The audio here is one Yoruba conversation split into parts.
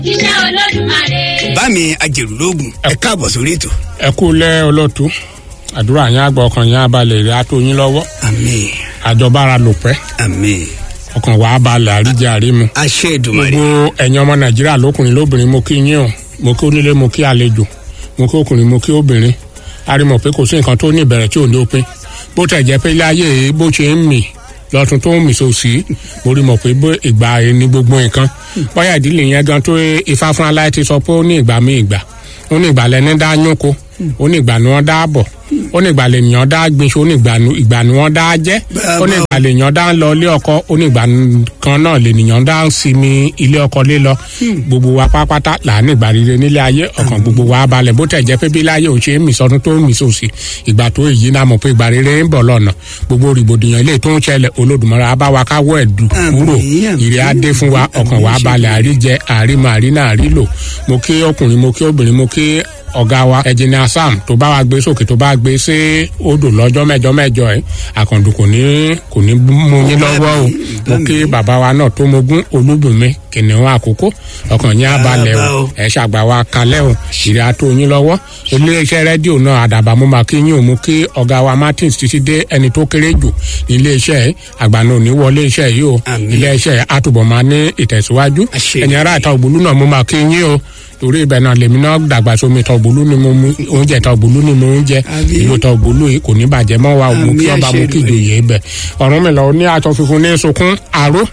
iṣẹ́ olódùmarè. bámi ajẹrùlógún ẹ káàbọ̀ sórí ètò. ẹ kú lẹ́ ọlọ́tún àdúrà yín àgbà ọkàn yín abalẹ̀ rẹ̀ á tó yín lọ́wọ́ àmín àjọbára lò pẹ́ àmín ọkàn wàá balẹ̀ àríjẹ àrímu àṣẹ Èdùmàrè gbogbo ẹ̀yin ọmọ nàìjíríà lókùnrin lóbìnrin mo kí yín o mo kí onílé mo kí àlejò mo kí ọkùnrin mo kí obìnrin a rí mọ̀ pé kò sí nǹkan tó ní ìbẹ̀rẹ̀ tí ò ní òpin bó tẹ̀ jẹ́ pé ilé ayé yìí bó ṣe ń mì lọ́tún tó ń mì sòsì mo rí mọ̀ pé bó ìgbà yìí ní gbogbo nǹkan bóyá ìdílé yẹn gan tó ifá fún aláì ti sọ pé ó ní ìgbà mi ìgbà ó ní ìgbà lẹni dá yúnko ó ní ìgbà ni wọ́n dá bọ̀ ó ní ìgbà lèèyàn dá gbinṣu ó ní ìgbà ni- ìgbà ni wọ́n dá jẹ́ ó ní ìgbà lèèyàn dá ń lọ ilé ọkọ ó ní ìgbà kan náà lèèyàn dá ń sinmi ilé ọkọ lé lọ gbogbo wa pátápátá là ní ìgbà rere nílé ayé ọkàn gbogbo wa balẹ̀ bó tẹ̀ jẹ́ pé bí láyé ò ṣe é mì sọdún tó ń mì sòsì ìgbà tó èyí náà mọ̀ pé ìgbà rere ń bọ̀ lọ́nà gbogbo rìbòdìyàn ilé tó ń ṣẹlẹ̀ olódùmarè á bá wa káwọ́ ẹ̀dùn kúrò Àmín, àmín. ìrẹ́ á dé fún wa ọkàn wa balẹ̀ àríjẹ àrímọ àrínà àrílò mo kí ọkùnrin mo kí obìnrin mo kí ọ̀gá wa ẹ̀jìnìà sam tó bá wa gbé sókè tó bá gbé sí odò lọ́jọ́ mẹ́jọ mẹ́jọ ẹ̀ àkàndùn kò ní kò ní mú yín lọ́wọ́ o mo kí bàbá wa náà tó mogún olúbùnmi kìnìún àkókò ọkàn yín á balẹ̀ Bàbá o o. ẹ ṣàgbà wa kalẹ̀ o ìrẹ́ á tó yín lọ́wọ́ iléeṣẹ́ rédíò náà àdàbà mo máa kí yín o mo kí ọ̀gá wa martins títí dé ẹni tó kéré jù ní iléeṣẹ́ àgbà náà ò ní wọlé iṣẹ́ yìí o Àmín. iléeṣẹ́ àtúbọ̀ máa ní ìtẹ̀síwájú Àṣẹ. ẹ̀yin ará ìta ògbólú náà mo máa kí yín o torí ibẹ̀ náà lèmi náà dàgbà sómi ìta ògbólú ni mo mú oúnjẹ ìta ògbólú ni mo ń jẹ Àmín. ìlú ìta ògbólú yìí kò ní bàjẹ́ mọ́ wa o mo kí Àmín, ọba mo àṣẹ kí ìjòyè ibẹ̀ ọ̀run mi lọ ní aṣọ funfun ní sunkún àró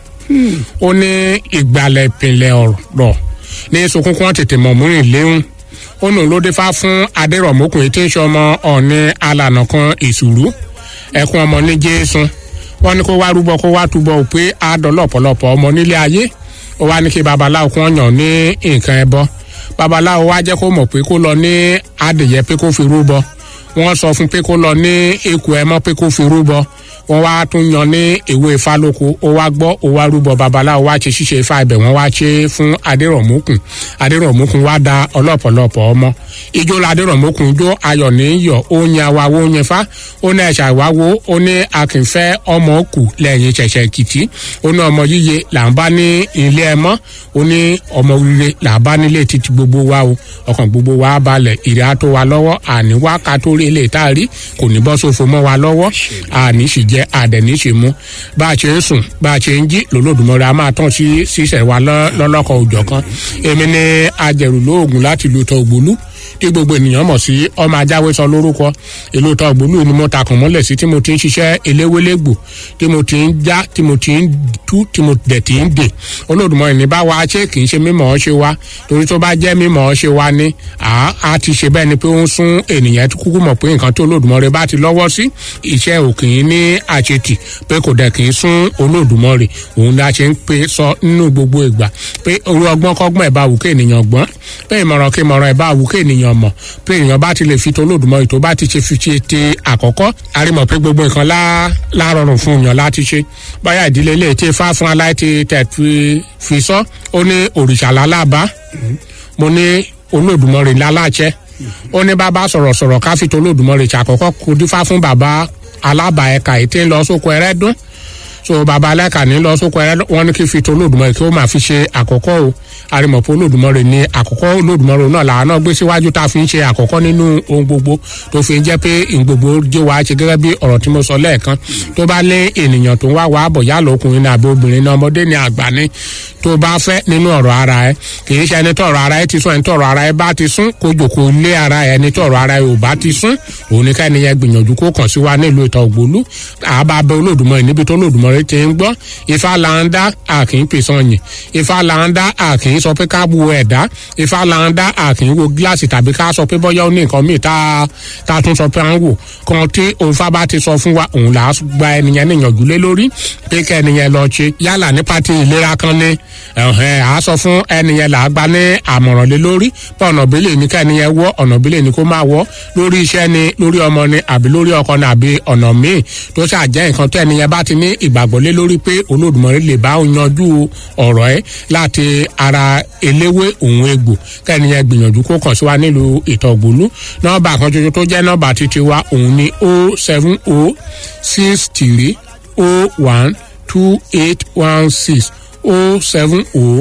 ó ní ìgbàlẹ̀ ìpìlẹ̀ ọ̀rọ̀ ní sunkún kí wọ́n tètè mọ̀ múrin léhùn ó nù ló dé fá fún adérọ̀mọkùnrin tí ń ṣe ọmọ ọ̀ní alànà kan ìṣùrù ẹkún ọmọ ní jésù wọn ní kó wá rúbọ kó wá túbọ ò pé á dọlọpọlọpọ ọmọ nílé ayé ó wá ní kí babaláwo kún ọyàn ní nǹkan ẹbọ babaláwo wá jẹ́ kó mọ̀ pé kó lọ ní adìyẹ pé kó fi rúbọ wọ́n sọ fún pé kó lọ ní eku ẹmọ pé kó fi rúbọ wọ́n wá tún yan ní ìwé ifá lóko ó wá gbọ́ ó wá rúbọ babaláwo wá ṣe ṣíṣe ifá ibẹ̀ wọ́n wá ṣe fún adérọ̀mùkùn adérọ̀mùkùn wá da ọlọ́pọ̀lọpọ̀ ọmọ ijó la adérọ̀mùkùn jó ayọ̀ ní yọ̀ ó yan awawo ó yan fá ó ní ẹ̀ṣà ìwáwo ó ní akínfẹ́ ọmọ kù lẹ́yìn ṣẹ̀ṣẹ̀ kìtì ó ní ọmọ yíyẹ là ń bá ní ilé ẹmọ́ ó ní ọmọ rire là ń bá nílé títí gbogbo wa o ọkàn gbogbo wa balẹ̀ ìrẹ́ á tó wa lọ́wọ́ àní wá ká tó rí ilé tá a rí kò ní bọ́ sófo mọ́ wa lọ́wọ́ àní sì jẹ́ àdẹ̀ní sì mú bá a ṣe ń sùn bá a ṣe ń jí lòlódùmọ̀rẹ́ a máa tán sí sísẹ̀ wa lọ́- lọ́lọ́kọ̀ òjọ̀ kan èmi ni ajẹ̀rù lóògùn láti lu tọ́ ògbólú tí gbogbo ènìyàn mọ̀ sí ọmọ ajáwé sọ lórúkọ ìlú tọ́ ògbólú ni mo takùn mọ́lẹ̀ sí tí mo ti ń ṣiṣẹ́ eléwélégbò tí mo ti ń já tí mo ti ń tú tí mo dẹ̀ ti ń dè olódùmọ̀rẹ́ ní bá wa ṣe kì í ṣe mímọ̀ ọ́ ṣe wa torí tó bá jẹ́ mímọ̀ ọ́ ṣe wa ni à á ti ṣe bẹ́ẹ̀ ni pé ó ń sún ènìyàn kúkú mọ̀ pé nǹkan tó olódùmọ̀rẹ́ bá ti lọ́wọ́ sí iṣẹ́ ò kì í ní àṣetì pé kò dẹ̀ kì í sún olódùmọ̀rẹ́ òun ni a ṣe ń pe sọ nínú gbogbo ìgbà pé orí ọgbọ́n kọ́gbọ́n ẹ̀ bá wù kí ènìyàn gbọ́n pé ìmọ̀ràn kí ìmọ̀ràn ẹ̀ bá wù kí ènìyàn mọ̀ pé ènìyàn bá ti lè fi tó olódùmọ̀rẹ́ tó bá ti ṣe fi ṣe ti àkọ́kọ́ a rí mọ̀ pé gbogbo nǹkan lá lárọrùn fún èèyàn láti ṣe báyà ìdílé ilé tí fá fún aláìtí tẹ̀ fi fi sọ ó ní òrìṣà lálábá mo ní olódùmọ̀rẹ́ láláṣẹ ó ní bàbá sọ̀rọ̀sọ̀rọ̀ ká fi tó olódùmọ̀rẹ́ ṣàkọ́kọ́ kó dífá fún bàbá alábà ẹ̀ka ètí ń lọ sóko ẹrẹ́dún so bàbá alẹ́ka ní lọ sóko ẹrẹ́dún wọn ní kí fi tó olódùmọ̀rẹ́ kí ó máa fi ṣe àkọ́kọ́ o arimọ̀pọ̀ olódùmọ̀rẹ́ ní àkọ́kọ́ olódùmọ̀rẹ́ náà làwọn náà gbé síwájú tá a fi ń ṣe àkọ́kọ́ nínú ohun gbogbo tó fi ń jẹ́ pé ohun gbogbo jẹ́ wàá ṣe gẹ́gẹ́ bí ọ̀rọ̀ tí mo sọ lẹ́ẹ̀kan tó bá lé ènìyàn tó ń wá wàá bọ̀ yálà ọkùnrin ní àbí obìnrin ní ọmọdé ní àgbà ní tó bá fẹ́ nínú ọ̀rọ̀ ara ẹ kì í ṣe ẹni tó ọ̀rọ̀ ara ẹ ti sún ẹni tó ọ̀rọ̀ ara ẹ bá ti sún kó jòkó lé ara ẹ ẹni tó ọ̀rọ̀ ara ẹ ò bá ti sún òun ní káyọ̀ yẹn gbìyànjú kó kàn sí wa nílùú ìta ògbólú àbá bẹ olódùmọ̀rẹ́ níbi tó olódùmọ̀rẹ́ ti ń gbọ́ ifá là ń dá àkì ń pèsè ọ̀yìn ifá là ń dá àkì ń sọ pé ká bu ẹ̀dá ifá là ń dá àkì ń wo gíláàsì tàbí ká sọ pé bọ́yá ó ní nǹkan míì tá a tá a tún sọ pé à ń wò kan tí òǹfà bá ti sọ fún wa òun là á gba ẹnìyẹn níyànjú lé lórí pé kẹ́ ẹnìyẹn lọ ṣe yálà nípa ti ìlera kan ní ẹ̀hẹ́n à á sọ fún ẹnìyẹn là á gba ní àmọ̀ràn lé lórí pé ọ̀nà ìbílẹ̀ ní ká ẹnìyẹn wọ́ ọ̀nà ìbílẹ̀ ní kó máa wọ́ lórí iṣẹ́ ni lórí ọmọ ni àbí lórí ọkọ ni àbí ọ̀nà míì tó ṣàjẹ́ nǹkan tó ẹnìyẹn bá ti ní ìgbàgbọ́ lé lórí pé olódùmọ̀rẹ́ lè bá yanjú ọ̀rọ̀ ẹ̀ láti ara eléwé òun egbò kẹ́niyẹn gbìyànjú kó kàn sí wa nílùú ìtọ̀gbòlú nọ́ọ̀bà kan ṣoṣo tó jẹ́ nọ́ọ̀bà títí wa òun ni o seven o six three o one two eight one six o seven o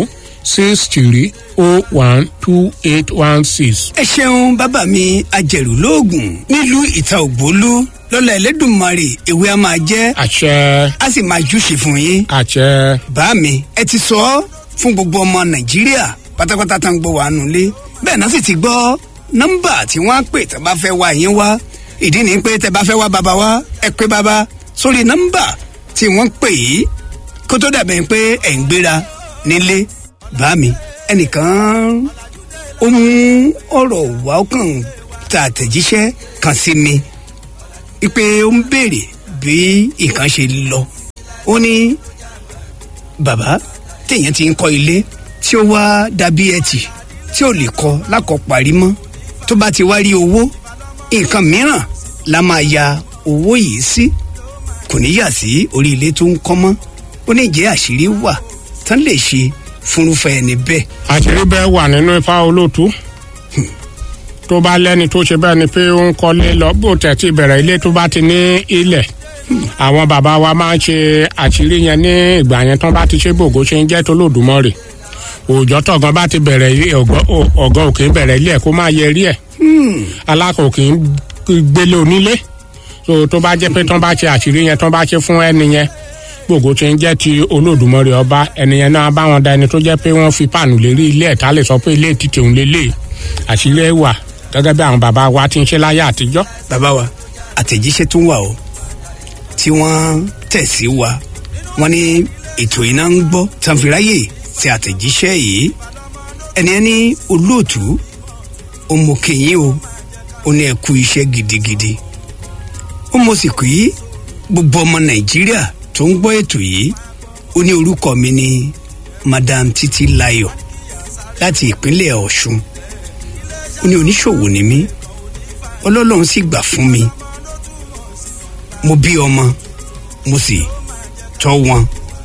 six three oh one two eight one six. ẹ ṣeun bàbá mi ajẹ̀rù lóògùn nílùú ìta ògbólú lọ́la ẹlẹ́dùnmarè ewé a máa jẹ́ àṣẹ a sì máa júṣe fún yín. àṣẹ bá mi ẹ ti sọ ọ́ fún gbogbo ọmọ nàìjíríà pátápátá tá ń gbọ́ wàá nulẹ̀ bẹ́ẹ̀ náà sì ti gbọ́ nọ́mbà tí wọ́n á pè tẹ́ bá fẹ́ wá yín wá ìdí ni pé tẹ́ bá fẹ́ wá bàbá wá ẹ pé bàbá sórí nọ́mbà tí wọ́n pè yìí kó tó dàbẹ̀ pé ẹ̀ ń gbéra nílé bá mi ẹnìkan ó mú ọ̀rọ̀ wá ó kàn ta àtẹ̀jíṣẹ́ kan sí mi wípé ó ń béèrè bí nǹkan ṣe lọ ó ní bàbá téèyàn ti ń kọ́ ilé tí ó wá dàbí ẹtì tí ò lè kọ́ lákọ̀parí mọ́ tó bá ti wá rí owó nǹkan mìíràn la máa ya owó yìí sí kò ní yà sí orí ilé tó ń kọ́ mọ́ ó ní ìjẹ́ àṣírí wà tán lè ṣe fúnrúfẹ́ ẹni bẹ́ẹ̀. àṣírí bẹ́ẹ̀ wà nínú ifá olóòtú tó bá lẹ́ni tó ṣe bẹ́ẹ̀ ni pé ó ń kọ́lé lọ bó tẹ̀ ti bẹ̀rẹ̀ ilé tó bá ti ní ilẹ̀ àwọn bàbá wa máa ń ṣe àṣírí yẹn ní ìgbà yẹn tán bá ti ṣe gbòògó ṣe ń jẹ́ tó lòdùmọ̀rè òòjọ́ tọ̀gán bá ti bẹ̀rẹ̀ ilé ọ̀gán òkè ń bẹ̀rẹ̀ ilé ẹ̀ kó máa yẹ rí ẹ̀ alákòókè ń gbélé onílé so tó bá jẹ́ pé tán bá ṣe àṣírí yẹn tán bá ṣe fún ẹni yẹn gbogbo tí ń jẹ́ ti olódùmarè ọba ẹnìyẹn náà bá wọn da ẹni tó jẹ́ pé wọ́n fi páànù lérí ilé ẹ̀ta lè sọ pé ilé títì òun lélẹ̀ àṣírí ẹ̀ wà gẹ́gẹ́ bí àwọn bàbá wa ti ń ṣe láyé àtijọ́. bàbá wa àtẹ̀jíṣẹ́ tún wà o tí wọ́n tẹ̀ sí wa wọ́n ní ètò iná ń gbọ́ tanfiráyè ti àtẹ̀jíṣẹ́ yìí ẹni ẹni olóòtú ọmọkèyìn o ó ní ẹ kú iṣẹ́ gidigidi ó mọ̀ sí kí gbogbo ọmọ nàìjíríà tó ń gbọ́ ètò yìí ó ní orúkọ mi ní madam títí láyọ̀ láti ìpínlẹ̀ ọ̀ṣun ó ní oníṣòwò ni mí ọlọ́lọ́run sì gbà fún mi mo bí ọmọ mo sì tọ́ wọn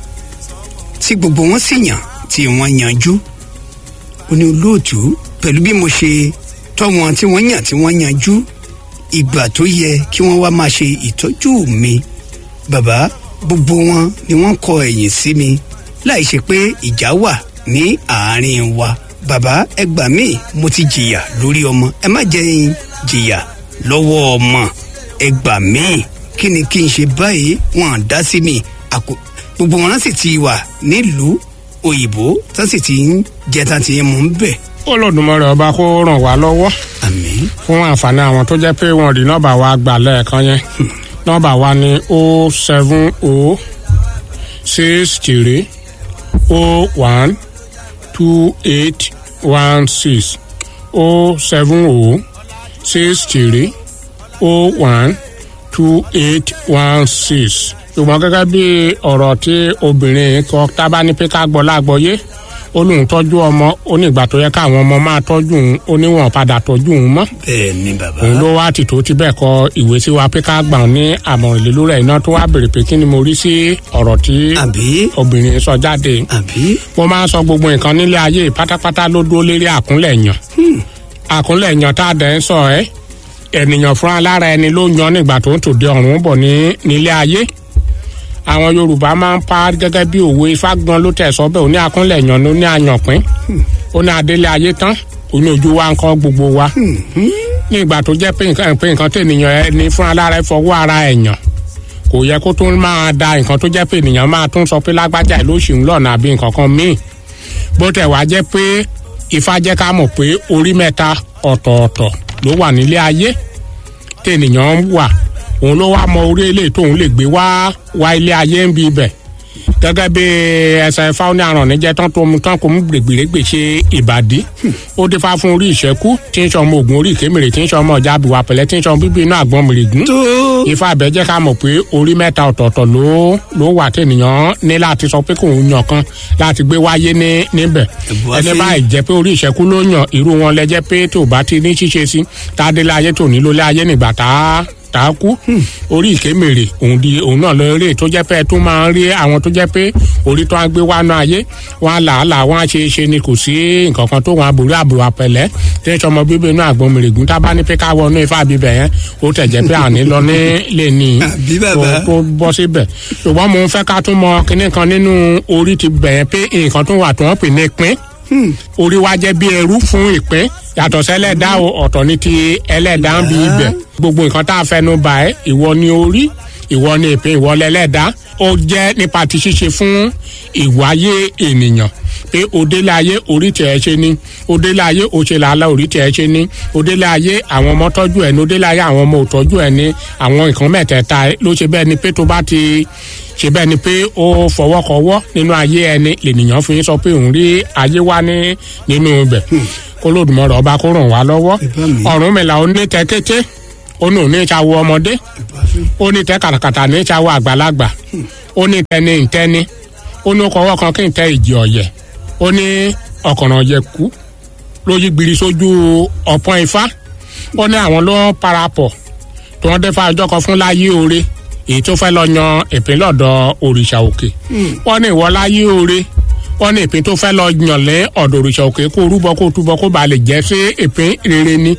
tí gbogbo wọn sì yàn tí wọ́n yanjú ó ní olóòtú pẹ̀lú bí mo ṣe tọ́ wọn tí wọ́n yàn tí wọ́n yanjú ìgbà tó yẹ kí wọ́n wá máa ṣe ìtọ́jú mi bàbá gbogbo wọn ni wọ́n kọ ẹ̀yìn sí mi láì ṣe pé ìjà wà ní àárín wa bàbá ẹ gbà mí mo ti jìyà lórí ọmọ ẹ má jẹ́ n jìyà lọ́wọ́ ọmọ ẹ gbà mí kí ni kí n ṣe báyìí wọn à dá sí mi àkó gbogbo wọn sì ti wà nílùú òyìnbó tán sì ti ń jẹ tán ti ń mú un bẹ̀. olódùmarè ọba kó ràn wá lọ́wọ́ àmín fún àǹfààní àwọn tó jẹ́ pé wọ́n rí nọ́ọ̀bà wa gbà lẹ́ẹ̀kan yẹn nọ́ọ̀bà wa ní o seven o six three o one two eight one six o seven o six three o one two eight one six ṣùgbọ́n gẹ́gẹ́ bí ọ̀rọ̀ tí obìnrin kọ tábà ní pé ká gbọ́ lágbọ́yé ó lóun tọ́jú ọmọ ó ní ìgbà tó yẹ káwọn ọmọ máa tọ́jú òun ó níwọ̀n padà tọ́jú òun mọ́ bẹ́ẹ̀ ni bàbá òun ló wá tìtò ti bẹ́ẹ̀ kọ ìwé sí wa pé ká gbà ọ́ ní àmọ̀ràn ìlú rẹ̀ iná tó wá béèrè pé kí ni mo rí sí ọ̀rọ̀ tí àbí obìnrin sọ jáde àbí mo máa ń sọ gbogbo nǹkan nílé ayé pátápátá ló dúró lérí àkúnlẹ̀ yàn àkúnlẹ̀ yàn tá a dẹ̀ ń sọ ẹ́ ènìyàn fúnra lára ẹni ló yan nígbà tó ń tòde ọ̀run bọ̀ ní nílé ayé àwọn yorùbá máa ń pa gẹ́gẹ́ bí òwe ifá gan ló tẹ̀ sọ bẹ́ẹ̀ ó ní akúnlẹ̀ yàn ló ní àyànpín ó ní adélé ayé tán ó ní ojú wa ń kọ́ gbogbo wa ní ìgbà tó jẹ́ pé nǹkan pé nǹkan tènìyàn ẹni fúnra lára ẹ fọwọ́ ara ẹ̀ yàn kò yẹ kó tún máa da nǹkan tó jẹ́ pé ènìyàn máa tún sọ pé lágbájá ẹ̀ ló ṣì ń lọ́nà àbí nǹkan kan míì bó tẹ̀ wá jẹ́ pé ifá jẹ́ ká mọ̀ pé orí mẹ́ta ọ̀tọ̀ọ̀tọ̀ ló wà nílé ayé tènìyàn ń wà òun ló wá mọ orí ilé tóun lè gbé wá wá ilé ayé ń bi ibẹ̀ gẹ́gẹ́ bí ẹsẹ̀ ifá ní àrùn níjẹ́ tán tó mu tán kò mú gbègbèrègbè ṣe ìbàdí ó dé fá fún orí ìṣẹ́kú tí ń sọmọ ògùn orí ìkémèrè tí ń sọmọ ọjà àbíwá pẹ̀lẹ́ tí ń sọmọ bíbí inú àgbọn mèrègún tó ifá abẹ jẹ́ ká mọ̀ pé orí mẹ́ta ọ̀tọ̀ọ̀tọ̀ ló ló wà tènìyàn ní láti sọ pé kòun yàn kan láti gbé wáyé ní níbẹ̀ Ẹ̀bùn ẹni àfi- báyìí jẹ́ pé orí ìṣẹ́kú ló yàn irú wọn lẹ́jẹ́ pé tó bá ti ní ṣíṣe sí tá a dé láyé tó nílò láyé nígbà tá a tá a kú orí ìkémèrè òun di òun náà lọ eré tó jẹ́ pé ẹ tún máa ń rí àwọn tó jẹ́ pé orí tó ń gbé wá náà ayé wọn á làálàá wọn á ṣe é ṣe ni kò sí nǹkan kan tó wọn àbúrò àbúrò àpẹlẹ tí ń sọmọ bíbí inú àgbọn mèrègún tá a bá ní pé ká wọnú ifá bíbẹ yẹn ó tẹ̀ jẹ́ pé àní lọ ní lè ní Àbí bàbá. tó- tó bọ́ síbẹ̀ ṣùgbọ́n mo ń fẹ́ ká tún mọ kinní kan nínú orí ti bẹ̀ yẹn pé nǹkan tó wà tó wọ́n pè ní pín orí wa jẹ́ bí ẹrú fún ìpín yàtọ̀ sẹ́lẹ̀dá o ọ̀tọ̀ ní ti ẹlẹ́dá ń bi ibẹ̀ gbogbo nǹkan tá a fẹnu bà ẹ́ ìwọ ni orí ìwọ ni ìpín ìwọ lẹ́lẹ́dá ó jẹ́ nípa ti ṣíṣe fún ìwáyé ènìyàn pé òdélé ayé orí tẹ̀ ẹ́ ṣe ni òdélé ayé òṣèlú alẹ́ orí tẹ̀ ẹ́ ṣe ni òdélé ayé àwọn ọmọ tọ́jú ẹ̀ ní òdélé ayé àwọn ọmọ òtọ́jú ẹ̀ ní àwọn nǹkan mẹ́tẹ̀ẹ̀ta ló ṣe bẹ́ẹ̀ ni pé tó bá ti ṣe bẹ́ẹ̀ ni pé ó fọwọ́kọwọ́ nínú ayé ẹni lènìyàn fi sọ pé òun rí ayé wá ní nínú ibẹ̀ kó lódùmọ̀rọ̀ ọba kó ràn wá lọ́wọ́ ọ̀run mìlá ó ní tẹ́kété ó ní òní ìṣàwọ ọmọdé ó ní tẹ́ kàtàkàtà ní ìṣàwọ àgbàlagbà ó ní tẹni ìtẹni ó ní kọwọ́ kan kí n tẹ ìjì ọ̀yẹ̀ ó ní ọ̀kànràn ọ̀yẹ̀ kú ló yí gbiri sójú ọ̀pọ̀n ifá ó ní àwọn ló parapọ̀ tí wọ́n dé fa ọjọ́ kan fún láyé oore èyí tó fẹ́ lọ yan ìpín lọ́dọ̀ òrìṣà òkè wọ́n ní ìwọ láyé oore wọ́n ní ìpín tó fẹ́ lọ yàn lé ọ̀dọ̀ òrìṣà òkè kó rúbọ kó túbọ kó ba lè jẹ́ sí ìpín rere ni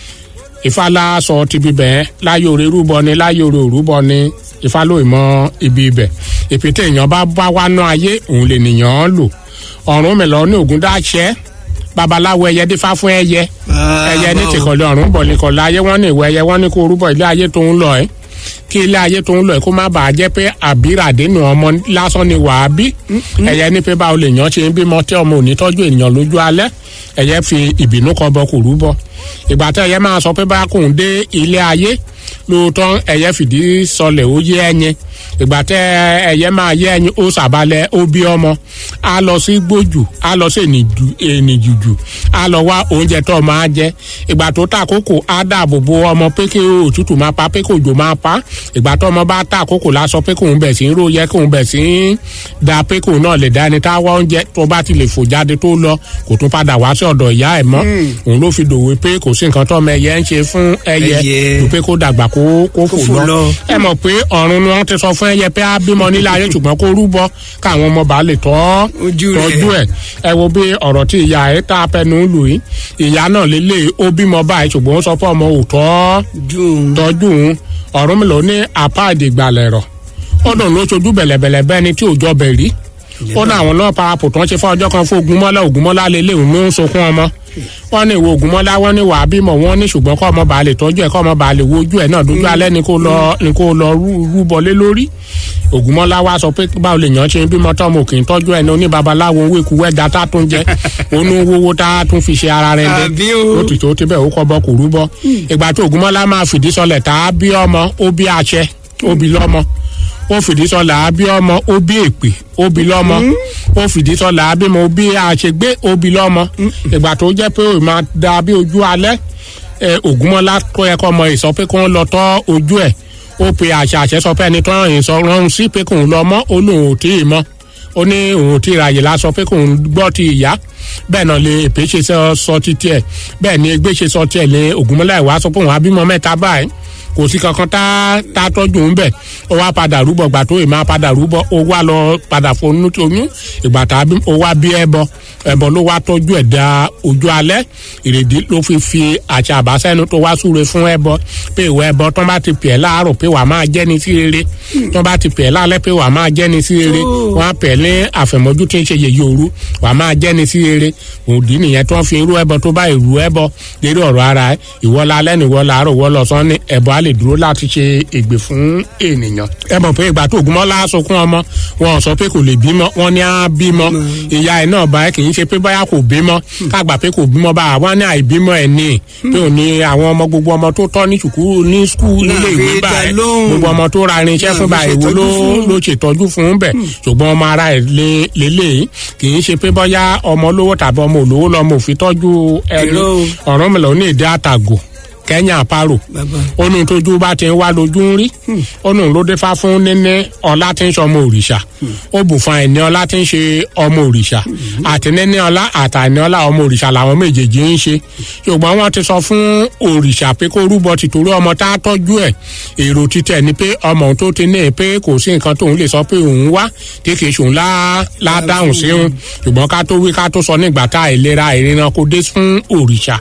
ìfàlà sọ ti bíbẹ̀ láyé oore rúbọ ni láyé oore òrúbọ ni ìfàlò ìmọ̀ ibi ibẹ̀ ìpín tí èèyàn bá bá wá ná ayé òun lè nìyàn lò ọ̀run mi lọ ní ògùn dáṣẹ́ babaláwo ẹyẹ dífá fún ẹyẹ ẹyẹ ní tìkọ̀lẹ̀ ọ̀run bọ̀ nìkọ̀lẹ̀ ayé wọ́n ní ìwọ ẹyẹ wọ́n ní kó rúbọ ilé ayé tó ń lọ ẹ́ kí ilé ayé tó ń lọ ẹ́ kó má bàa jẹ́ pé àbíràdénù ọmọ lásán ni wàá bí ẹyẹ ní pé báwo lè yàn ṣe ń bímọ tí ọmọ ò ní tọ́jú ènìyàn lójú alẹ́ ẹyẹ fi ìbínú kọ bọ kò rúbọ ìgbà tí ẹyẹ máa sọ pé bá kò ń dé ilé ayé lóòótọ́ ẹyẹ fìdí sọlẹ̀ ó yé ẹyin ìgbà tẹ ẹyẹ máa yé ẹyin ó sàbálẹ̀ ó bí ọmọ á lọ sí gbójú á lọ sí ènìjùjù á lọ wá oúnjẹ tó máa jẹ ìgbà tó ta àkókò á dáàbò bo ọmọ pé kí òtútù máa pa pé kí òjò máa pa ìgbà tó ọmọ bá ta àkókò lásọ pé kóun bẹ̀ sí ń ró yẹ kóun bẹ̀ sí ń da pé kóun náà lè dá ẹni tá a wá oúnjẹ tó bá ti lè fò jáde tó lọ kò tún padà wá sí ọ̀dọ̀ ìyá ẹ̀ mọ́ òun ló fi dòwe pé kò sí nǹkan tó ọmọ ẹyẹ ń ṣe fún ẹyẹ tó pé kó dàgbà kó kó fò lọ ẹ mọ̀ pé ọ̀run ni wọ́n ti sọ fún ẹyẹ pé á bímọ nílé ayé ṣùgbọ́n kó rúbọ káwọn ọmọ bá lè tọ́ tọ́jú ẹ̀ ẹ wo bí ọ̀rọ̀ tí ìyá ẹ̀ tá a pẹnu lù yìí ìyá náà lélẹ̀ ó bímọ báyìí ṣùgbọ́n ó sọ fún ọmọ òótọ́ tọ́jú òun ọ̀run mi lò ní apá ìdìgbàlẹ̀ rọ̀ ó dùn ló ṣojú bẹ̀lẹ̀bẹ̀lẹ̀ bẹ́ẹ̀ ni tí òjọ bẹ̀ rí ó ní àwọn náà parapọ̀ tó ń ṣe fún ọjọ́ kan fún ogunmọ́lá ogunmọ́lá lélẹ̀ òun ló ń sunkún ọmọ wọ́n ní ìwọ ogunmọ́lá wọ́n ní wàá bímọ wọ́n ní ṣùgbọ́n kọ́ ọmọ bàá lè tọ́jú ẹ̀ kọ́ ọmọ bàá lè wojú ẹ̀ náà dójú alẹ́ ni kó lọ ni kó lọ rúbọ lé lórí ogunmọ́lá wa sọ pé báwo lè yàn ṣe ń bímọ tọ́mọ òkè ń tọ́jú ẹ̀ ní oníbabaláwo owó ikú wẹ́jà tá a tún jẹ onú wówó tá a tún fi ṣe ara rẹ̀ dé lótìtò tí bẹ́ẹ̀ ó kọ́ bọ́ kò rúbọ ìgbà tó ogunmọ́lá máa fìdí sọlẹ̀ tá a bí ọmọ ó bí àṣẹ ó bí lọ́mọ ó fìdí sọlá àbí ọmọ ó bí èpè ó bí lọ́mọ ó fìdí sọlá àbí mo bí àṣegbé ó bí lọ́mọ ìgbà tó jẹ́ pé ó máa da bí ojú alẹ́ ògúnmọ́lá tó yẹ kọ́ ọmọ ìsọ pé kó ń lọ tọ́ ojú ẹ̀ ó pe àṣà àṣẹ sọ pé ẹni tó ràn yín sọ rọrùn sí pé kò ń lọ mọ́ ó lóun ò tí ì mọ́ ó ní òun ò tí ì ráyè lásọ pé kò ń gbọ́ ti ìyá bẹ́ẹ̀ náà lè èpè ṣe sọ títí ẹ̀ bẹ́ẹ̀ ni egbé ṣe sọ tiẹ̀ lé ògúnmọ́lá ìwà sọ pé òun á bímọ mẹ́ta báyìí kò sí kankan tá tá tọ́jú ń bẹ̀ ó wá padà rúbọ gbà tó ìmọ̀ padà rúbọ ó wá lọ padà fonú oyún ìgbà tá ó wá bí ẹbọ ẹbọ ló wá tọ́jú ẹ̀ da ojú alẹ́ ìrèdí ló fi fi àṣà àbáṣẹ́nu tó wá súre fún ẹbọ pé ìwọ ẹbọ tán bá ti pè ẹ́ láàárọ̀ pé wàá máa jẹ́ni sí rere tán bá ti pè ẹ́ lálẹ́ pé wàá máa jẹ́ni sí rere wọ́n á pè ẹ́ ní àfẹ̀mọ́jú tí ń ṣe yèyí òru wàá máa jẹ́ni sí rere òdì nìyẹn tó ń fi irú ẹbọ tó bá ìrú ẹbọ lérí ọ̀rọ̀ ara ẹ̀ ìwọ lálẹ́ ni ìwọ làárọ̀ ìwọ lọ́sàn-án ni ẹbọ á lè dúró láti ṣe ègbè fún ènìyàn. ẹ mọ̀ pé ìgbà tó ògúnmọ́lá sunkún ọmọ wọn sọ pé kò lè bímọ wọn ní á bímọ ìyá ẹ̀ náà báyìí kì í ṣe pé báyà kò bímọ kágbà pé kò bímọ báyà wọn ní àìbímọ ẹ̀ ní pé ò ní àwọn ọmọ gbogbo ọmọ tó tọ́ ní sùkúrú ní skul nílé ìwé báyìí gbogbo ọmọ tó ra irinṣẹ́ fún báyìí wo ló ló ṣètọ́jú fún bẹ̀ ṣùgbọ́n ọmọ ara ẹ̀ lélẹ̀ kì í ṣe pé bọ́yá ọmọ olówó tàbí ọmọ olówó lọ́mọ òfin tọ́jú ẹni ọ̀rọ̀ mi lọ ní ìdí àtàgò kẹ́nyà àparò onu tójú bá ti ń wá lójú ń rí onu ló dé fá fún níní ọlá tí ń ṣe ọmọ òrìṣà ó bù fún àìní ọlá tí ń ṣe ọmọ òrìṣà àti níní ọlá àtàìní ọlá ọmọ òrìṣà làwọn méjèèjì ń ṣe ṣùgbọ́n wọ́n ti sọ fún òrìṣà pé kó rúbọ tìtorí ọmọ tá a tọ́jú ẹ̀ èrò títẹ̀ ni pé ọmọ tó ti ní pé kò sí nǹkan tóun lè sọ pé òun wá tí kì í ṣòun lá dáhùn sí òun ṣùgbọ́n ká tó wí ká tó sọ nígbà tá àìlera ìrìnà kò dé fún òrìṣà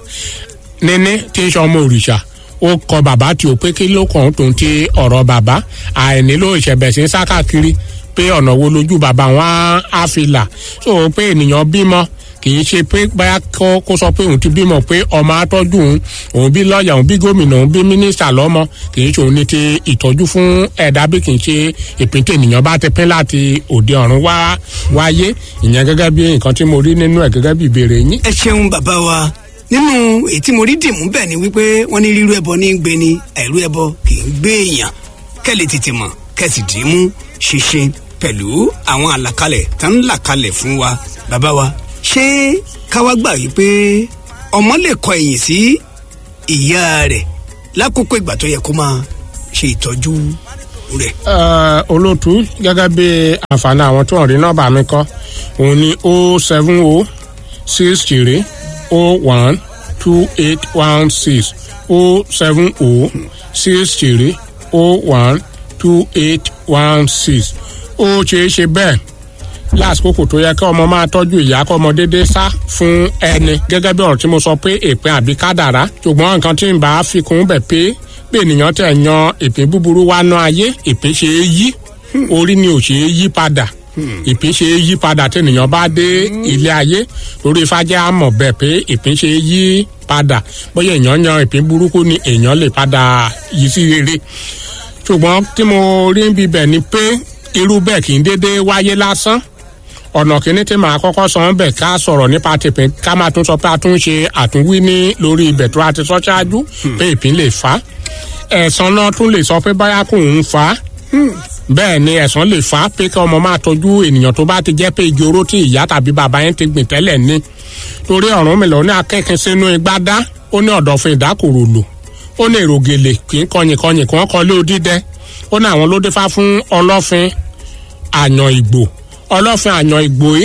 níní tí ń sọ ọmọ òrìṣà ó kọ bàbá tí ó pé kí ló kàn tó ń ti ọ̀rọ̀ bàbá àìnílò ìṣẹ̀bẹ̀ sí ń sá káàkiri pé ọ̀nà wo lójú bàbá wọn á fi là so pé ènìyàn bímọ kì í ṣe pé báyà kó kó sọ pé òun ti bímọ pé ọmọ atọ́jú òun òun bí lọ́ọ̀yà òun bí gómìnà òun bí mínísítà lọ́mọ kì í ṣe òun ní ti ìtọ́jú fún ẹ̀dá bí kì í ṣe ìpínlẹ̀ ènìyàn bá ti pín láti òde ọ̀run wá wáyé ìyẹn gẹ́gẹ́ bí nǹkan tí mo rí nínú ẹ̀ gẹ́gẹ́ bí ìbéèrè yín. ẹ ṣeun bàbá wa nínú èyí tí mo rí dìmú bẹ́ẹ̀ ni wípé wọ́n ní rírú ẹbọ ní í gbé ni àìrú ẹbọ kì í gbé èèyàn kẹ́lẹ̀ tètè mọ̀ kẹ́sì dì í mú ṣinṣin pẹ̀lú àwọn àlàkalẹ̀ tó ń là kalẹ̀ fún wa bàbá wa ṣé káwá gbà wípé ọmọ lè kọ ẹ̀yìn sí ìyá rẹ̀ lákòókò ìgbà tó yẹ kó máa ṣe ìtọ́jú rẹ̀. olótú gẹ́gẹ́ bí àǹfààní àwọn tó ń rí nọ́ọ̀bà mi kọ́ òun ni o seven o six three o one two eight one six o seven o six three o one two eight one six ó ṣeé ṣe bẹ́ẹ̀ lásìkò tó yẹ kí ọmọ máa tọ́jú ìyá kọ́ ọmọ déédéé sá fún ẹni gẹ́gẹ́ bí ọ̀rọ̀ tí mo sọ pé èpin àbí kádàrá ṣùgbọ́n nǹkan tí ń bá fi kún bẹ̀ pé pé ènìyàn tẹ̀ yan ìpín búburú wá ná ayé ìpín ṣe é yí orí ni ò ṣe é yí padà ìpín ṣe é yí padà tí ènìyàn bá dé ilé ayé lórí ifájẹ́ àmọ̀ bẹ̀ pé ìpín ṣe é yí padà bóyá èèyàn yan ìpín burúkú ni èèyàn lè padà yí sí rere ṣùgbọ́n tí mo rí ń bibẹ̀ ni pé irú bẹ́ẹ̀ kì í déédéé wáyé lásán ọ̀nà kìíní tí màá kọ́kọ́ sọ ń bẹ̀ ká sọ̀rọ̀ nípa tìpín ká máa tún sọ pé a tún ṣe àtúnwí ní lórí ibẹ̀ tó a ti sọ ṣáájú pé ìpín lè fà á ẹ̀sán náà tún lè sọ pé báyà kò ń fà á bẹ́ẹ̀ ni ẹ̀sán lè fà á pé kí ọmọ máa tọ́jú ènìyàn tó bá ti jẹ́ pé igi oró tí ìyá tàbí bàbá yẹn ti gbìn tẹ́lẹ̀ ní torí ọ̀run mi lọ ní akẹ́kẹ́ sínú igbá dá ó ní ọ̀dọ̀fin ìdákòrò lò ó ní èrògèlè kì í kọyìn kọyìn kí wọ́n kọ lé odídẹ ó ní àwọn ló dé fá fún ọlọ́fin àyàn ìgbò ọlọ́fin àyàn ìgbò yìí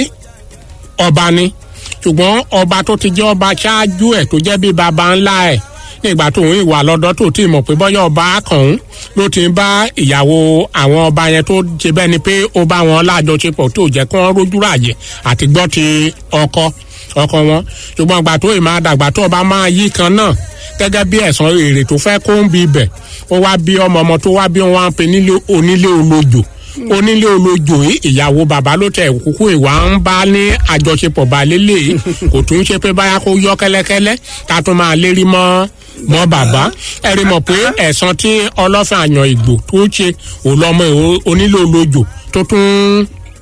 ọba ni ṣùgbọ́n ọba tó ti jẹ́ ọba ṣáájú ẹ̀ tó jẹ́ bí baba ńlá ẹ̀ nígbà tó ń ìwà lọ́dọ́ tó ti mọ̀ pé bọ́yá ọba kàn ń ló ti ń bá ìyàwó àwọn ọba yẹn tó ṣe bẹ́ẹ̀ ni pé ó bá wọn lájọṣepọ̀ tó jẹ́ kí wọ́n rójú ráàyè àti gbọ́ ti ọkọ ọkọ wọn ṣùgbọ́n ìgbà tó ìmáa dàgbà tó ọba máa yí kan náà gẹ́gẹ́ bí ẹ̀sán èrè tó fẹ́ kó ń bi ibẹ̀ ó wá bí ọmọ ọmọ tó wá bí wọn á pe nílé onílé olójò onílé olójó ìyàwó bàbá ló tẹ kúkú ìwà ń bá ní àjọṣepọ̀ balẹ̀lẹ̀ kò tún ṣe pé báyà kó yọ kẹ́lẹ́kẹ́lẹ́ ká tún máa lérí mọ́ mọ́ bàbá ẹ rí mọ̀ pé ẹ̀sán tí ọlọ́fin àyàn ìgbò tó ṣe òlọ́mọ onílé olójó tó tún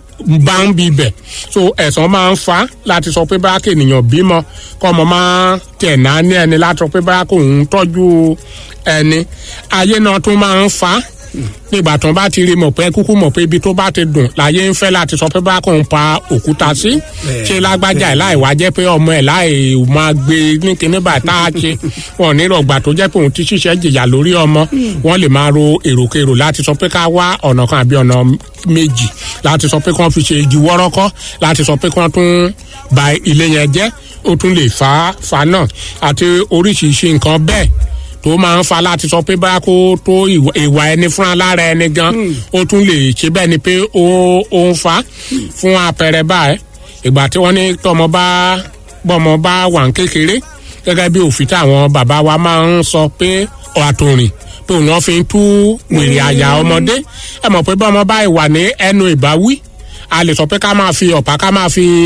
bá ń bi bẹ̀ so ẹ̀sán máa ń fa láti sọ pé báyà kènìyàn bímọ kọ́ ọmọ máa tẹ̀ náà ní ẹni láti sọ pé báyà kò ń tọ́jú ẹni ayé náà tún máa ń fa nígbà tó bá ti rí mọ̀ pé kúkú mọ̀ pé ibi tó bá ti dùn láyé ń fẹ́ láti sọ pé bá kò ń pa òkúta sí ṣé lágbájá ẹ̀ láì wá jẹ́ pé ọmọ ẹ̀ láì máa gbé ní kíní báyìí tá a ṣe wọn ní ìrọ̀gbà tó jẹ́ pé òun ti ṣiṣẹ́ jìyà lórí ọmọ wọn lè máa ro èròkèrò láti sọ pé ká wá ọ̀nà kan àbí ọ̀nà méjì láti sọ pé kí wọ́n fi ṣe igi wọ́rọ́kọ́ láti sọ pé kí wọ́n tún ba ilé yẹn jẹ́ ó tún lè fa fa náà àti oríṣiríṣi nǹkan bẹ́ẹ̀ tó máa ń fa láti sọ pé báyà kó tó ìwà ẹni fúnra lára ẹni gan ó tún lè ṣe bẹ́ẹ̀ ni pé ó ó ń fa fún àpẹẹrẹ báyìí ìgbà tí wọ́n ní tọmọ bá bọ́mọ bá wà ń kékeré gẹ́gẹ́ bí òfin táwọn bàbá wa máa ń sọ pé àtòrìn pé òun náà fi ń tú wèrè àyà ọmọdé ẹ mọ̀ pé bọ́mọ báyìí wà ní ẹnu ìbáwí a lè sọ pé ká máa fi ọ̀pá ká máa fi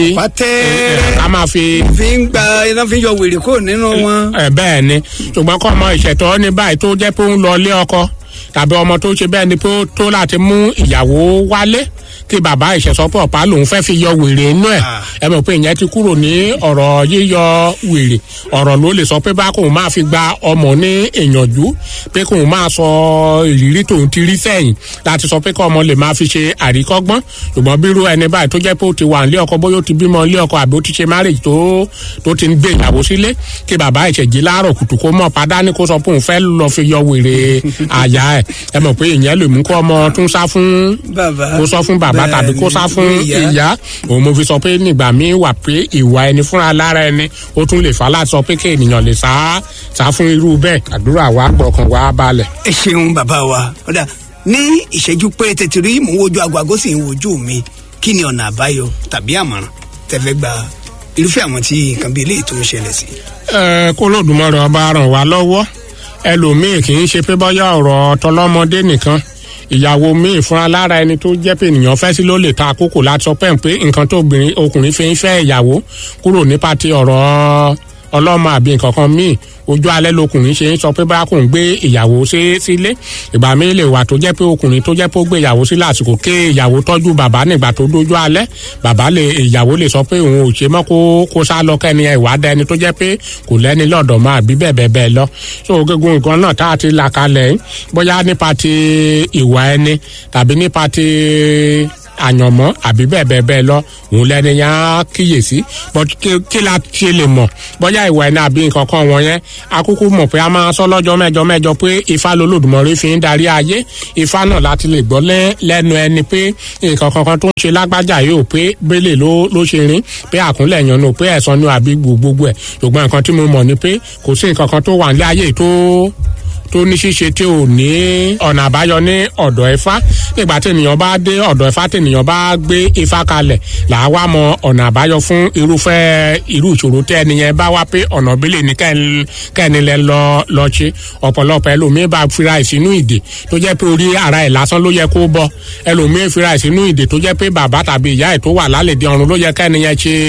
pàtẹ́ ká máa fi fi ń gba iná fi ń yọ wèrè kúrò nínú wọn. ẹ bẹ́ẹ̀ ni ṣùgbọ́n kọ́ ọmọ ìṣẹ̀tọ́ ní báyìí tó jẹ́ pé ó ń lọ ilé ọkọ tàbí ọmọ tó ṣe bẹ́ẹ̀ ni pé ó tó láti mú ìyàwó wálé kí bàbá ìṣẹ̀sọ́pọ̀ ọ̀pá lòun fẹ́ fi yọ wèrè inú ẹ̀ ẹ mọ̀ pé ìyẹn ti kúrò ní ọ̀rọ̀ yíyọ wèrè ọ̀rọ̀ ló lè sọ pé bá kóun máa fi gba ọmọ ní ìyànjú pé kóun máa sọ ìrírí tóun ti rí sẹ́yìn láti sọ pé kọ́ ọmọ lè máa fi ṣe àríkọ́gbọ́n ṣùgbọ́n bírú ẹni báyìí tó jẹ́ pé ó ti wà nílé ọkọ bóyá ó ti bímọ nílé ọkọ àbí ó ti ṣe marriage tó tó ti ń gbé ìyàwó sílé kí bàbá ìṣẹ̀jì láàárọ̀ kùtù kó mọ̀ padà ní kó sọ pé òun fẹ́ lọ fi yọ wèrè àyà ẹ̀ ẹ mọ̀ pé ìyẹn lè mú kó ọmọ tún sá fún bàbá kó sọ fún bàbá tàbí kó sá fún ìyá òun mo fi sọ pé nígbà míì wà pé ìwà ẹni fúnra lára ẹni ó tún lè fà á láti sọ pé kí ènìyàn lè sá sá fún irú bẹ́ẹ̀ àdúrà wa gbọ̀kàn wa balẹ̀. ẹ ṣeun bàbá wa ọ̀dà ní ìṣẹ́jú péréte tí rí mò ń wojú aago aago sì ń wojú mi kí ni ọ̀nà àbáyọ tàbí àmọ̀ràn tẹ́fẹ́ gba irúfẹ́ àwọn tí nǹkan bíi eléyìí tó ń ṣẹlẹ̀ sí. ẹ kó lódùmarè ọba ràn wá lọ́wọ́ ẹlòmíì kì í ṣe pé bọ́yá ọ̀rọ̀ tọlọ́mọdé nìkan ìyàwó míì fúnra lára ẹni tó jẹ́ pé ènìyàn fẹ́ sí ló lè ta àkókò láti sọ pé pé nǹkan tó obìnrin ọkùnrin fi ń fẹ́ ìyàwó kúrò nípa ti ọ̀rọ̀ ọlọ́mọ àbí nǹkan kan míì ojú alẹ́ lọkùnrin ṣe ń sọ pé báyà kò ń gbé ìyàwó sílé ìgbà mi lè wà tó jẹ́ pé ọkùnrin tó jẹ́ pé ó gbé ìyàwó sí lásìkò ké ìyàwó tọ́jú bàbá nígbà tó dójú alẹ́ bàbá lè ìyàwó lè sọ pé òun ò ṣe mọ́ kó kó sá lọ kẹ́ni ìwà dẹni tó jẹ́ pé kò lẹ́ni lọ́dọ̀ mọ́ àbí bẹ́ẹ̀ bẹ́ẹ̀ bẹ́ẹ̀ lọ so gbogbo nǹkan náà tá a ti là kalẹ̀ bóyá nípa ti ìwà ẹni tàbí nípa ti àyànmọ́ àbí bẹ́ẹ̀ bẹ́ẹ̀ bẹ́ẹ̀ lọ òun lẹ́ni yẹn á kíyèsí but kí la ṣe lè mọ̀ bóyá ìwà ẹni àbí nǹkan kan wọ̀nyẹn akúkú mọ̀ pé a máa sọ lọ́jọ́ mẹ́jọ mẹ́jọ pé ifá lolódùmọ̀rí fi ń darí ayé ifá náà láti lè gbọ́ lẹ́nu ẹni pé nǹkan kankan tó ń ṣe lágbájá yóò pé bẹ́lẹ̀ ló ló ṣe rin pé àkúnlẹ̀ yan nù pé ẹ̀sán ni àbí gbogbo ẹ̀ ṣùgbọ́n nǹkan tí mo mọ̀ ni pé kò sí nǹkan kan tó wà ní ayé tó tó ní ṣíṣe tí ò ní ọ̀nà àbáyọ ní ọ̀dọ̀ ifá nígbà tí ènìyàn bá dé ọ̀dọ̀ ifá tí ènìyàn bá gbé ifá kalẹ̀ là á wá mọ ọ̀nà àbáyọ fún irúfẹ́ irú ìṣòro tí ẹni yẹn bá wá pé ọ̀nà bílẹ̀ ní kẹ́ni lẹ lọ lọ ṣe ọ̀pọ̀lọpọ̀ ẹlòmíín bá fira ìsínú ìdè tó jẹ́ pé orí ara ẹ̀ lásán ló yẹ kó bọ́ ẹlòmíín fira ìsínú ìdè tó jẹ́ pé bàbá tàbí ìyá ẹ̀ tó wà lálẹ́dẹ ọ̀run ló yẹ kẹ́ni yẹn ṣe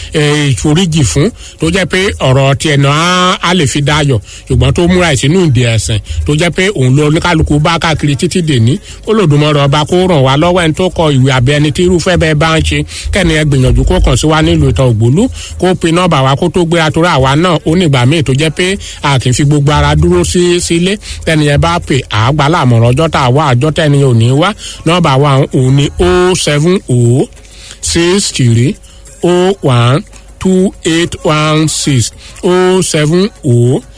ìforíjì fún tó jẹ́ pé ọ̀rọ̀ tiẹ̀ náà á lè fi dayọ̀ ṣùgbọ́n tó múra ìsínú ìdè ẹ̀sìn ẹ̀sìn tó jẹ́ pé òun ló oníkálukú bá káàkiri títí dèní Olódùmarè ọba kó ràn wá lọ́wọ́ ẹni tó kọ ìwé abẹ ẹni tí irúfẹ́ bẹ́ẹ̀ bá ń ṣe kẹ́ni ẹ gbìyànjú kó kàn sí wa nílùú ìtàn ògbólú kó pe nọ́ọ̀bà wa kó tó gbéra torí àwa náà ó nígbà míì tó jẹ́ pé a kì í fi gbogbo ara dúró sí sílé tẹ́ni ẹ bá pè àgbà láàmọ̀ràn ọjọ́ tá a wá àjọ tẹ́ni ò ní wá nọ́ọ̀bà wa òun ni o seven o six three o one two eight one six o seven o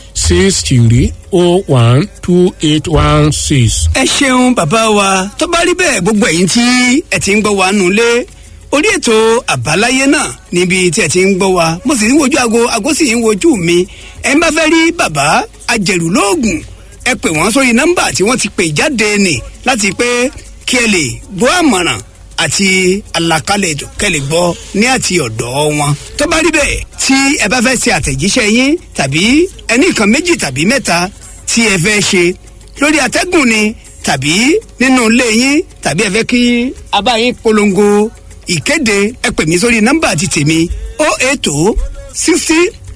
six three oh one two eight one six. ẹ ṣeun bàbá wa tó bá rí bẹ́ẹ̀ gbogbo ẹ̀yin tí ẹ ti ń gbọ́ wa nulẹ̀ orí ètò àbáláyé náà níbi tí ẹ ti ń gbọ́ wa mo sì ń wojú aago aago sì ń wojú mi ẹ ń bá fẹ́ rí bàbá ajẹ̀rù lóògùn ẹ pè wọ́n sórí nọ́mbà tí wọ́n ti pè jáde nì láti pé kí ẹ lè gbọ́ àmọ̀ràn àti àlàkalẹ̀ ètò kẹlẹ̀ gbọ́ ní àti ọ̀dọ̀ wọn. tó bá rí bẹ́ẹ̀ tí ẹ bá fẹ́ ṣe àtẹ̀jíṣẹ́ yín tàbí ẹní nǹkan méjì tàbí mẹ́ta tí ẹ fẹ́ ṣe lórí atẹ́gùn ni tàbí nínú ilé yín tàbí ẹ fẹ́ kí a bá yín polongo ìkéde ẹ pè mí sórí nọ́mbà àti tèmi o eight o sixty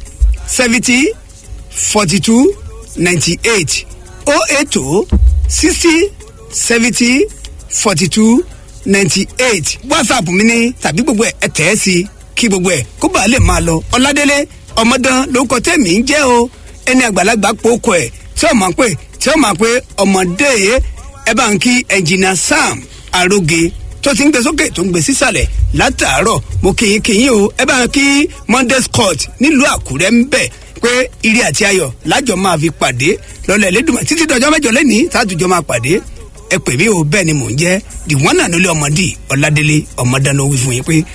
seventy forty two ninety eight o eight o sixty seventy forty two ninety eight whatsapp mi ni tàbí gbogbo ẹ ẹ tẹ̀ ẹ́ sí kí gbogbo ẹ kó bàa lè máa lọ ọládélé ọmọdán lórúkọ tẹ̀mí ń jẹ́ o ẹni àgbàlagbà pòókọ ẹ̀ tí ó máa pè tí ó máa pè ọmọdé ẹ bá ń kí ẹnjìnà sam aróge tó ti ń gbé sókè tó ń gbé sísàlẹ̀ látàárọ̀ mo kìyìn kìyìn o ẹ bá ń kí monday scott nílùú àkúrẹ́ ń bẹ̀ pé ire àti ayọ̀ lájọ máa fi pàdé lọ́lẹ̀ lẹ́dùnmọ̀ títí dọjọ́ mẹ́jọ lẹ́nìí tààtùjọ máa pàdé ẹ pè mí o bẹ́ẹ̀ ni mò ń jẹ́ the one and only ọmọdé ọ̀làdélé ọmọdáná wí fún yín pé